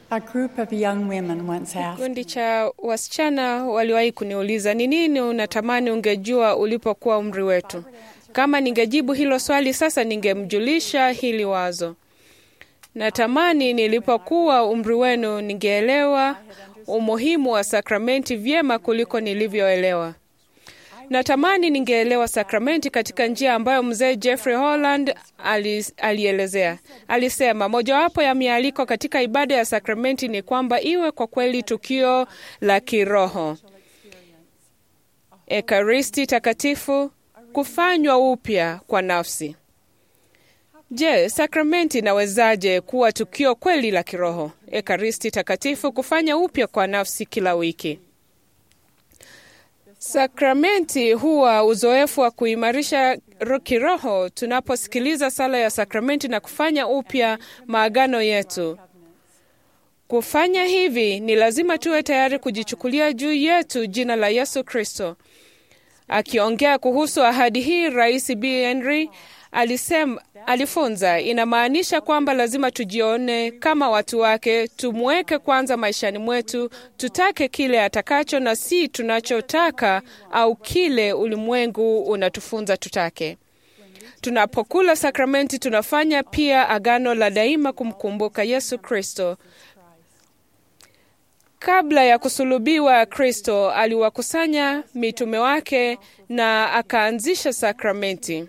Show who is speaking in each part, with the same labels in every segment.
Speaker 1: A group of young women once asked,
Speaker 2: Kikundi cha wasichana waliwahi kuniuliza ni nini unatamani ungejua ulipokuwa umri wetu. Kama ningejibu hilo swali sasa, ningemjulisha hili wazo. Natamani nilipokuwa umri wenu ningeelewa umuhimu wa sakramenti vyema kuliko nilivyoelewa. Natamani ningeelewa sakramenti katika njia ambayo mzee Jeffrey Holland ali, alielezea. Alisema mojawapo ya mialiko katika ibada ya sakramenti ni kwamba iwe kwa kweli tukio la kiroho, ekaristi takatifu, kufanywa upya kwa nafsi. Je, sakramenti inawezaje kuwa tukio kweli la kiroho, ekaristi takatifu, kufanya upya kwa nafsi kila wiki? Sakramenti huwa uzoefu wa kuimarisha ro- kiroho tunaposikiliza sala ya sakramenti na kufanya upya maagano yetu. Kufanya hivi ni lazima tuwe tayari kujichukulia juu yetu jina la Yesu Kristo. Akiongea kuhusu ahadi hii, Rais B. Henry alisema, alifunza inamaanisha kwamba lazima tujione kama watu wake, tumweke kwanza maishani mwetu, tutake kile atakacho na si tunachotaka au kile ulimwengu unatufunza tutake. Tunapokula sakramenti, tunafanya pia agano la daima kumkumbuka Yesu Kristo. Kabla ya kusulubiwa, Kristo aliwakusanya mitume wake na akaanzisha sakramenti.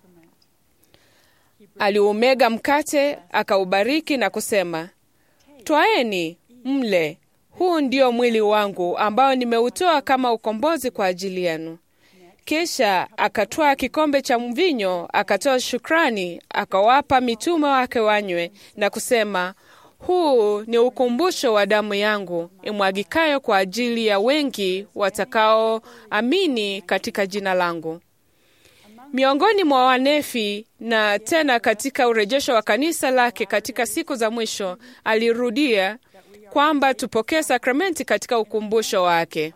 Speaker 2: Aliumega mkate, akaubariki na kusema, twaeni mle, huu ndio mwili wangu ambao nimeutoa kama ukombozi kwa ajili yenu. Kisha akatwaa kikombe cha mvinyo, akatoa shukrani, akawapa mitume wake wanywe na kusema, huu ni ukumbusho wa damu yangu imwagikayo kwa ajili ya wengi watakaoamini katika jina langu. Miongoni mwa wanefi na tena katika urejesho wa kanisa lake katika siku za mwisho, alirudia kwamba tupokee sakramenti katika ukumbusho wake.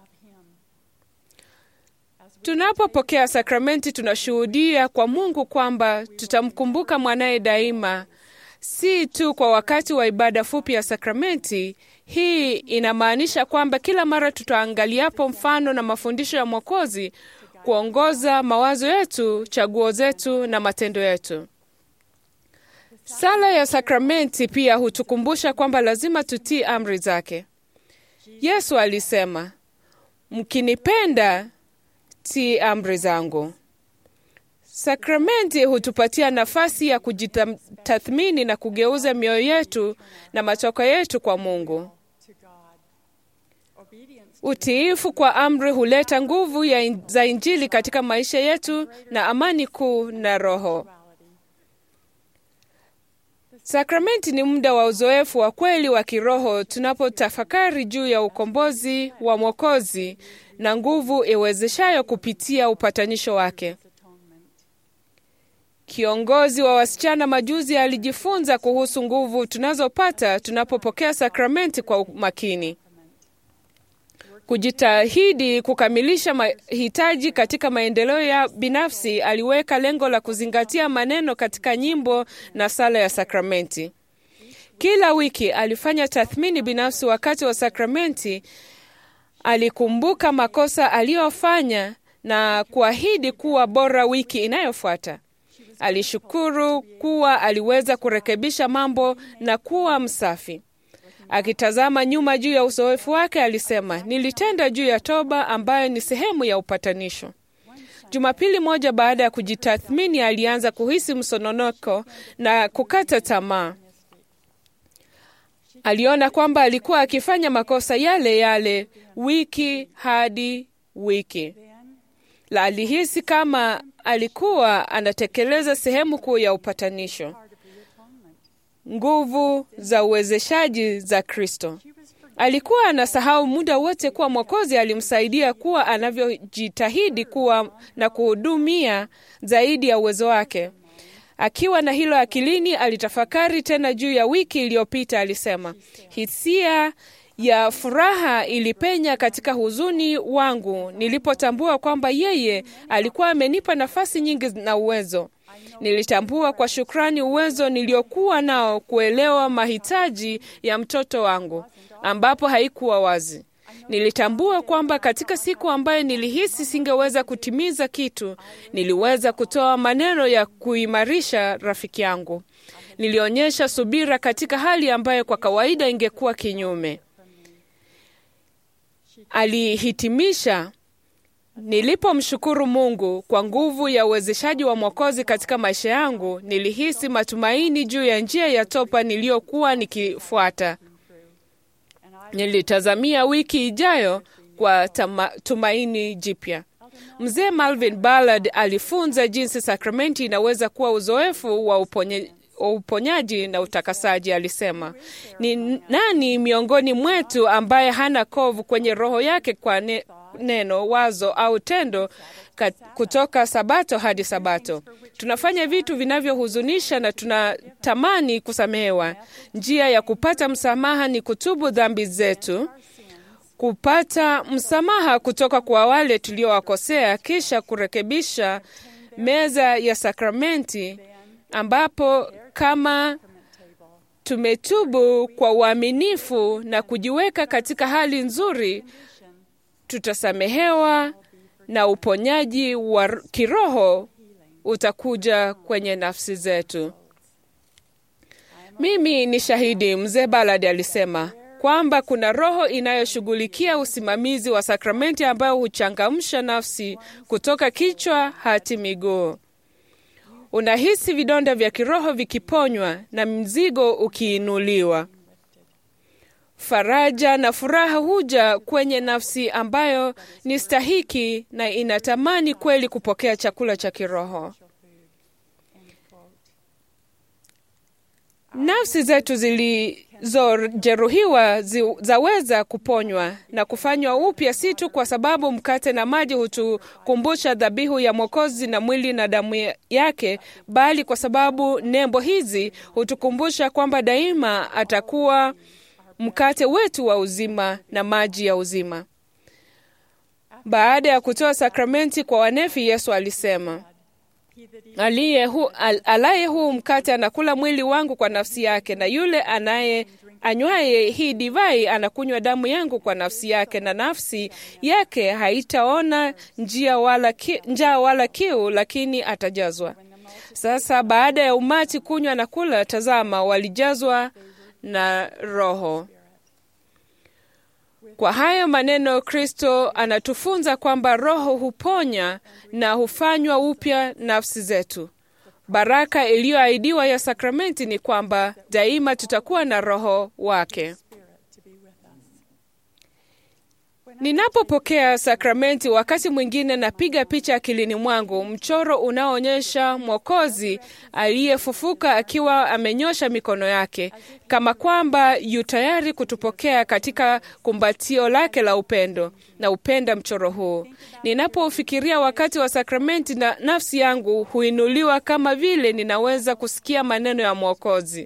Speaker 2: Tunapopokea sakramenti, tunashuhudia kwa Mungu kwamba tutamkumbuka mwanaye daima, si tu kwa wakati wa ibada fupi ya sakramenti. Hii inamaanisha kwamba kila mara tutaangaliapo mfano na mafundisho ya Mwokozi kuongoza mawazo yetu, chaguo zetu na matendo yetu. Sala ya sakramenti pia hutukumbusha kwamba lazima tutii amri zake. Yesu alisema, mkinipenda, tii amri zangu. Sakramenti hutupatia nafasi ya kujitathmini na kugeuza mioyo yetu na machoka yetu kwa Mungu. Utiifu kwa amri huleta nguvu ya in, za Injili katika maisha yetu na amani kuu na roho. Sakramenti ni muda wa uzoefu wa kweli wa kiroho tunapotafakari juu ya ukombozi wa Mwokozi na nguvu iwezeshayo kupitia upatanisho wake. Kiongozi wa wasichana majuzi alijifunza kuhusu nguvu tunazopata tunapopokea sakramenti kwa makini. Kujitahidi kukamilisha mahitaji katika maendeleo ya binafsi, aliweka lengo la kuzingatia maneno katika nyimbo na sala ya sakramenti. Kila wiki alifanya tathmini binafsi wakati wa sakramenti. Alikumbuka makosa aliyofanya na kuahidi kuwa bora wiki inayofuata. Alishukuru kuwa aliweza kurekebisha mambo na kuwa msafi. Akitazama nyuma juu ya uzoefu wake, alisema, nilitenda juu ya toba ambayo ni sehemu ya upatanisho. Jumapili moja baada ya kujitathmini, alianza kuhisi msononoko na kukata tamaa. Aliona kwamba alikuwa akifanya makosa yale yale wiki hadi wiki. La, alihisi kama alikuwa anatekeleza sehemu kuu ya upatanisho nguvu za uwezeshaji za Kristo. Alikuwa anasahau muda wote kuwa Mwokozi alimsaidia kuwa anavyojitahidi kuwa na kuhudumia zaidi ya uwezo wake. Akiwa na hilo akilini, alitafakari tena juu ya wiki iliyopita. Alisema, hisia ya furaha ilipenya katika huzuni wangu nilipotambua kwamba yeye alikuwa amenipa nafasi nyingi na uwezo Nilitambua kwa shukrani uwezo niliokuwa nao kuelewa mahitaji ya mtoto wangu, ambapo haikuwa wazi. Nilitambua kwamba katika siku ambayo nilihisi singeweza kutimiza kitu, niliweza kutoa maneno ya kuimarisha rafiki yangu. Nilionyesha subira katika hali ambayo kwa kawaida ingekuwa kinyume. Alihitimisha, nilipomshukuru Mungu kwa nguvu ya uwezeshaji wa Mwokozi katika maisha yangu, nilihisi matumaini juu ya njia ya topa niliyokuwa nikifuata. Nilitazamia wiki ijayo kwa tama, tumaini jipya. Mzee Malvin Ballard alifunza jinsi sakramenti inaweza kuwa uzoefu wa uponye, uponyaji na utakasaji. Alisema, ni nani miongoni mwetu ambaye hana kovu kwenye roho yake kwa ne, neno, wazo au tendo kat, kutoka Sabato hadi Sabato? Tunafanya vitu vinavyohuzunisha na tunatamani kusamehewa. Njia ya kupata msamaha ni kutubu dhambi zetu, kupata msamaha kutoka kwa wale tuliowakosea, kisha kurekebisha meza ya sakramenti ambapo kama tumetubu kwa uaminifu na kujiweka katika hali nzuri, tutasamehewa na uponyaji wa kiroho utakuja kwenye nafsi zetu. Mimi ni shahidi, mzee Ballard alisema kwamba kuna roho inayoshughulikia usimamizi wa sakramenti ambayo huchangamsha nafsi kutoka kichwa hadi miguu. Unahisi vidonda vya kiroho vikiponywa na mzigo ukiinuliwa. Faraja na furaha huja kwenye nafsi ambayo ni stahiki na inatamani kweli kupokea chakula cha kiroho. Nafsi zetu zilizojeruhiwa zi, zaweza kuponywa na kufanywa upya, si tu kwa sababu mkate na maji hutukumbusha dhabihu ya Mwokozi na mwili na damu yake, bali kwa sababu nembo hizi hutukumbusha kwamba daima atakuwa mkate wetu wa uzima na maji ya uzima. Baada ya kutoa sakramenti kwa wanefi, Yesu alisema aliye hu, al, alaye huu mkate anakula mwili wangu kwa nafsi yake, na yule anaye anywaye hii divai anakunywa damu yangu kwa nafsi yake, na nafsi yake haitaona njia wala ki, njaa wala kiu, lakini atajazwa. Sasa baada ya umati kunywa na kula, tazama, walijazwa na Roho. Kwa hayo maneno, Kristo anatufunza kwamba Roho huponya na hufanywa upya nafsi zetu. Baraka iliyoahidiwa ya sakramenti ni kwamba daima tutakuwa na Roho wake. Ninapopokea sakramenti, wakati mwingine napiga picha akilini mwangu mchoro unaoonyesha Mwokozi aliyefufuka akiwa amenyosha mikono yake kama kwamba yu tayari kutupokea katika kumbatio lake la upendo. Na upenda mchoro huu. Ninapoufikiria wakati wa sakramenti, na nafsi yangu huinuliwa kama vile ninaweza kusikia maneno ya Mwokozi: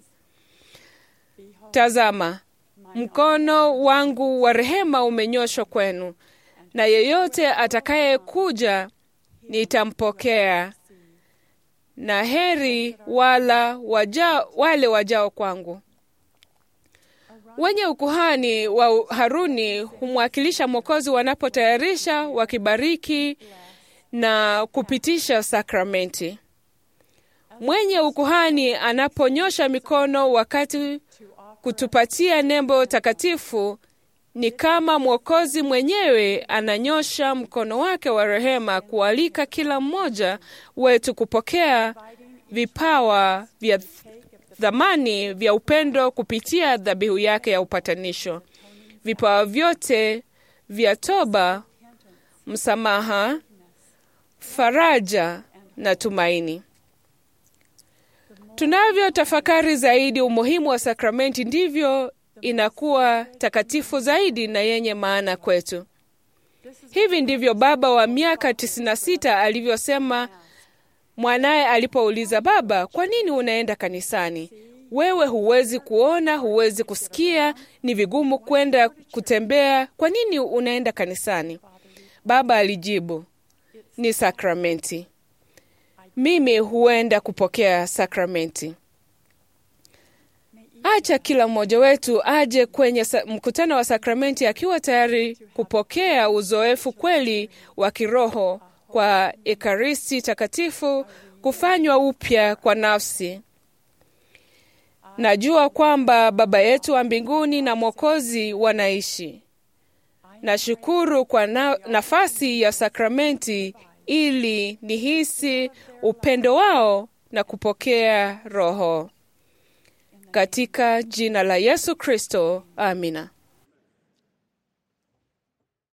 Speaker 2: Tazama, mkono wangu wa rehema umenyoshwa kwenu, na yeyote atakayekuja nitampokea, na heri wala waja, wale wajao kwangu. Wenye ukuhani wa Haruni humwakilisha Mwokozi wanapotayarisha, wakibariki na kupitisha sakramenti. Mwenye ukuhani anaponyosha mikono wakati kutupatia nembo takatifu ni kama Mwokozi mwenyewe ananyosha mkono wake wa rehema kualika kila mmoja wetu kupokea vipawa vya thamani vya upendo kupitia dhabihu yake ya upatanisho. Vipawa vyote vya toba, msamaha, faraja na tumaini. Tunavyo tafakari zaidi umuhimu wa sakramenti, ndivyo inakuwa takatifu zaidi na yenye maana kwetu. Hivi ndivyo baba wa miaka 96 alivyosema mwanaye alipouliza, Baba, kwa nini unaenda kanisani? Wewe huwezi kuona, huwezi kusikia, ni vigumu kwenda kutembea, kwa nini unaenda kanisani? Baba alijibu, ni sakramenti. mimi huenda kupokea sakramenti. Acha kila mmoja wetu aje kwenye sa- mkutano wa sakramenti akiwa tayari kupokea uzoefu kweli wa kiroho kwa Ekaristi Takatifu, kufanywa upya kwa nafsi. Najua kwamba Baba yetu wa mbinguni na Mwokozi wanaishi. Nashukuru kwa na, nafasi ya sakramenti ili nihisi upendo wao na kupokea Roho. Katika jina la Yesu Kristo, amina.